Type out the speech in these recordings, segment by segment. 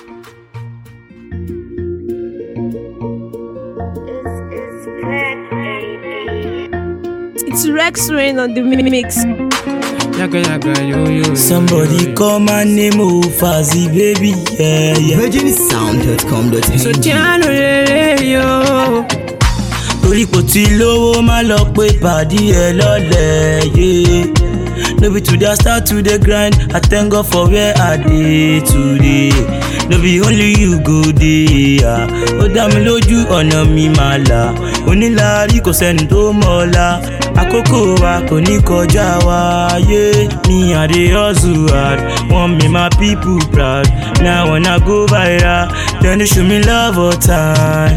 It's Rex Rain on the mix. Yaga yaga yo yo. Somebody call my name Ufazi, baby, yeah, yeah. virginsound.com.ng So Tiano lele yo. Torí kò tí lówó má lọ pé pàdí ẹ lọ́lẹ̀ yé. No be today I start to dey grind, I thank God for where I dey today. No be only you go dey, ah. ó dá mi lójú ọ̀nà mi máa là. Onílàárí kò sẹ́ni tó mọ̀ ọ́la, àkókò wa kò ní kọjá wa yé. Me I dey hustle hard, want me my people proud. Now when I go viral, then they show me love all time.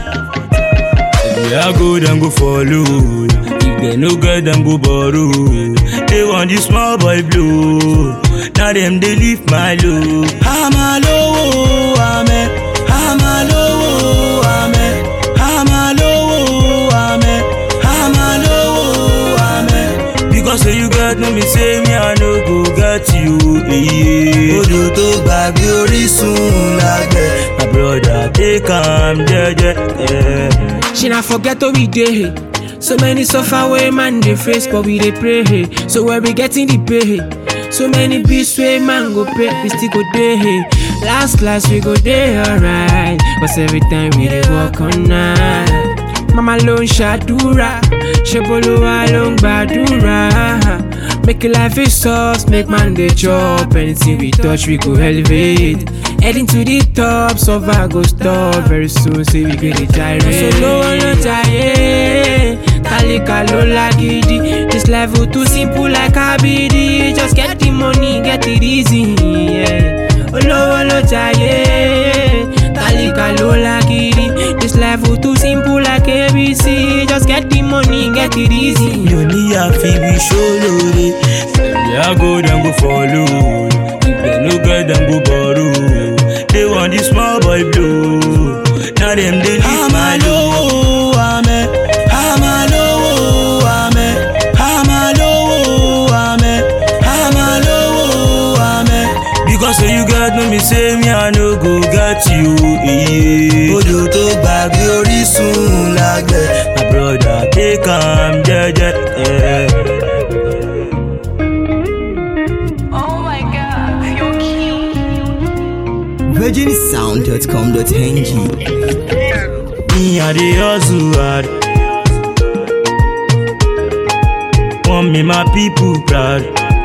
If I go, then go follow. If they no get, them go borrow. They want this small boy blow. Now them they leave my low. I'm a low, I'm a, I'm a low, I'm a, I'm a low, I'm a, I'm a low, I'm a. Because say you got no me say me I no go get you. Yeah. Odò tó gbàgbé orísun lágbẹ̀. My brother take am jẹ́jẹ́. Yeah. She not forget how we dey. So many suffer way man dey face, but we dey pray. So where we getting the pay? So many beats way man go pay, we still go dey. Last class we go dey alright, but every time we dey work on night. Mama ló ń ṣàdúrà, ṣe bolúwa ló ń gbàdúrà. Make your life is soft, make man dey chop. Anything we touch, we go elevate. Heading to the top, suffer go stop. Very soon, say we go dey gyrate. So lówó ló jayé, tálíkà ló lágídí. This life will too simple like abidi. Just get the money, get it easy. Yeah. Olówó ló jayé, tálíkà ló lágídí. This life will too simple like ABC. Just get the money, get it easy. mi ò ní àfibi ṣólóore. Ẹ̀mí àgọ́ dem go follow. If dem no get dem go borrow. They want the small boy blow. Now dem dey live my low. Àmẹ́, àmà lówó, àmẹ́, àmà lówó, àmẹ́, àmà lówó, àmẹ́. Because say you get no me say me I no go get you. Yeah. Odò tó gbàgbé orísun lágbẹ̀. My brother take am jẹ́jẹ́. Yeah. Oh my god, you're cute. virginsound.com.ng Me I dey hustle hard. Want me my people proud.